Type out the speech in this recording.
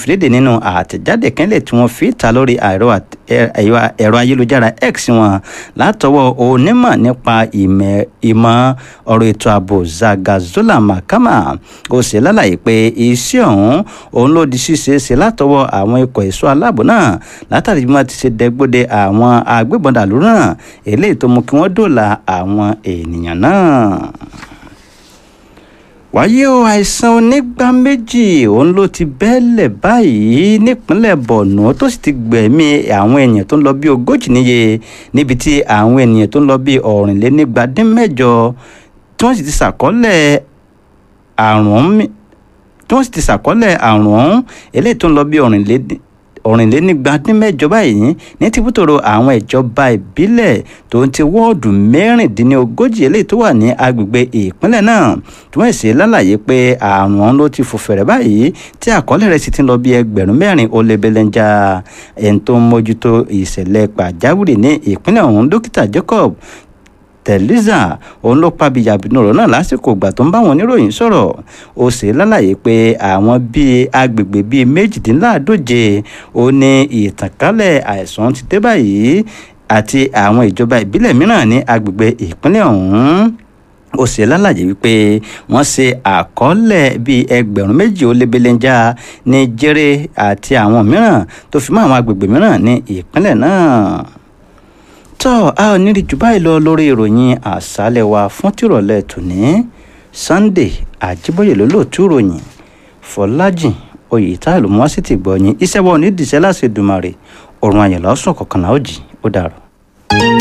fìdíde nínú àtẹ̀jáde kẹ́lẹ̀ tí wọ́n fi ta lórí ẹ̀rọ ayélujára x wọn látọwọ́ onímọ̀ nípa ìmọ̀ ọ̀rọ̀ ètò ààbò zagazola makama ó sì lálàyé pé iṣẹ́ ọ̀hún òun ló di ṣíṣe ṣe látọwọ́ àwọn ikọ̀ ẹ̀ṣọ́ aláàbò náà látàrí bí wọ́n ti ṣe dẹgbóde àwọn agbébọn dàlú náà eléyìí tó mú kí wọ́n dòòlà àwọn ènìyàn náà wáyé o àìsàn onígbà méjì òun ló ti bẹ́ẹ̀lẹ̀ báyìí nípínlẹ̀ borno tó sì ti gbẹ̀mí àwọn èèyàn tó ń lọ bí ogójì níye níbi tí àwọn ènìyàn tó ń lọ bí ọ̀rìnlénígba dín mẹ́jọ tí wọ́n sì ti ṣàkọọ́lẹ̀ àrùn tí wọ́n sì ti ṣàkọọ́lẹ̀ àrùn ọ̀hún eléyìí tó ń lọ bí ọ̀rìnléní ọ̀rìnlénígba dín mẹ́jọ báyìí ní tìbútòrò àwọn ìjọba ìbílẹ̀ tó ń ti wọ́ọ̀dù mẹ́rìndínlógójì eléyìí tó wà ní agbègbè ìpínlẹ̀ náà tí wọ́n ṣe lálàyé pé àrùn ọ̀hún ló ti fò fẹ̀rẹ̀ báyìí tí àkọọ́lẹ̀ rẹ̀ sì ti ń lọ bí ẹgbẹ̀rún mẹ́rin ó lé belenja ẹni tó ń mójútó ìṣẹ̀lẹ̀ pàjáwìrì ní ìpínlẹ̀ ọ̀hún dókítà Jacob tẹ̀lísà òun ló pa bíyàbínú ọ̀rọ̀ náà lásìkò ìgbà tó ń bá wọn oníròyìn sọ̀rọ̀ ó sì lálàyé pé àwọn bíi agbègbè bíi méjìdínláàdóje ó ní ìtànkálẹ̀ àìsàn ti dé báyìí àti àwọn ìjọba ìbílẹ̀ mìíràn ní agbègbè ìpínlẹ̀ ọ̀hún ó ṣe lálàyé wípé wọ́n ṣe àkọọ́lẹ̀ bíi ẹgbẹ̀rún méjì ó lé belenja ní jẹ́rẹ́ àti àwọn mìíràn tó fi mọ́ àwọn agbègbè mìíràn ní ìpínlẹ̀ náà tọ́ a ò ní rí jù báyìí lọ lórí ìròyìn àṣálẹ̀ wa fún tìrọ̀lẹ́ tòní Sunday Àjíbóyè ló lóòtú ìròyìn Fọlájìn Oyètáyọ̀ ló mú wá sí ti gbọ́ yín iṣẹ́ wa ò ní dìṣẹ́ láti Èdùmàrè ọ̀run àyẹ̀lọ́sùn kọ̀ọ̀kan náà ó jì ó dàrọ̀.